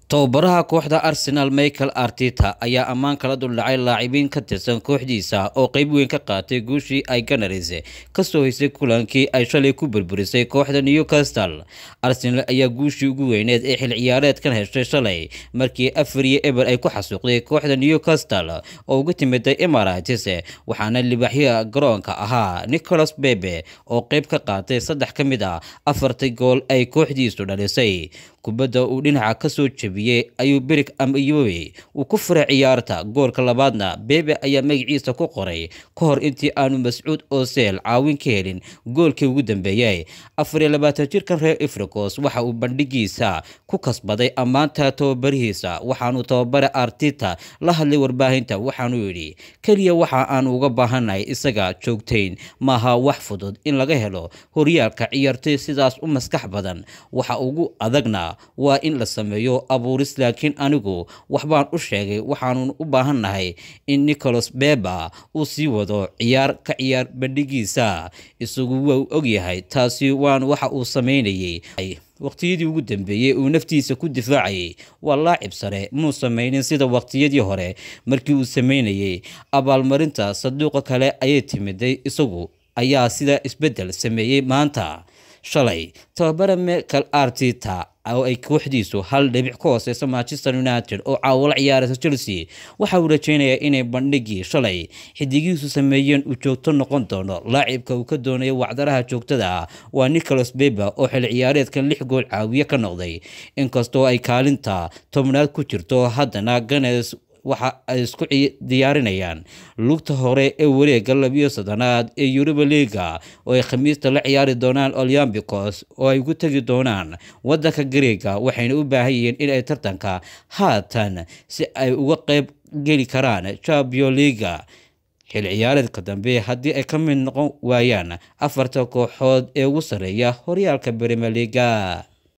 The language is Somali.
tababaraha kooxda arsenal michael arteta ayaa ammaan kala duldhacay laacibiin ka tirsan kooxdiisa oo qeyb weyn ka qaatay guushii ay ganaris ka soo haysay kulankii ay shalay ku burburisay kooxda newcastle arsenal ayaa guushii ugu weyneed ee xil ciyaareedkan heshay shalay markii afar iyo eber ay ku xasuuqday kooxda newcastle oo uga timiday emarates waxaana libaaxyaha garoonka ahaa nicholas bebe oo qeyb ka qaatay saddex ka mid ah afartii gool ay kooxdiisu dhalisay kubadda uu dhinaca ka soo jebiyey ayuu berig amayowe uu ku furay ciyaarta goolka labaadna bebe ayaa magaciisa ku qoray ka hor intii aanu mascuud oseel caawin ka helin goolkii ugu dambeeyey afar iyo labaatan jirkan reer africos waxa uu bandhigiisa ku kasbaday ammaanta tababarihiisa waxaanuu tababare artita la hadlay warbaahinta waxaanuu yidhi keliya waxa aanu uga baahannahay isaga joogtayn maaha wax fudud in laga helo horyaalka ciyaartoy sidaas u maskax badan waxa ugu adagna waa in la sameeyo abuuris laakiin anigu waxbaan u sheegay waxaanu u baahannahay in nicholas beba uu sii wado ciyaar ka ciyaar bandhigiisa isagu waa ogyahay taasi waan waxa uu sameynayay waqtiyadii ugu dambeeyey uu naftiisa ku difaacayay waa laacib sare muu samaynin sida waqtiyadii hore markii uu sameynayay abaalmarinta saduuqa kale ayay timiday isagu ayaa sida isbeddel sameeyey maanta shalay tababare michael artita oo ay kooxdiisu hal dhibic ka hooseysa manchester united oo caawala ciyaaraysa chelsea waxa uu rajeynayaa inay bandhigii shalay xidigiisu sameeyeen uu joogto noqon doono laacibka uu ka doonayo wacdaraha joogtada ah waa nicholas beba oo xil ciyaareedkan lix gool caawiye ka noqday inkastoo ay kaalinta tobnaad ku jirto haddana ganes waxa ay isku diyaarinayaan lugta hore ee wareega labiyo soddonaad ee yuruba liga oo ay khamiista la ciyaari doonaan olyambicos oo ay ugu tegi doonaan waddanka gareega waxayna u baahan yihiin in ay tartanka haatan si ay uga qeyb geli karaan champion liga xil ciyaareedka dambe haddii ay ka mid noqon waayaan afarta kooxood ee ugu sarreeya horyaalka bremeliga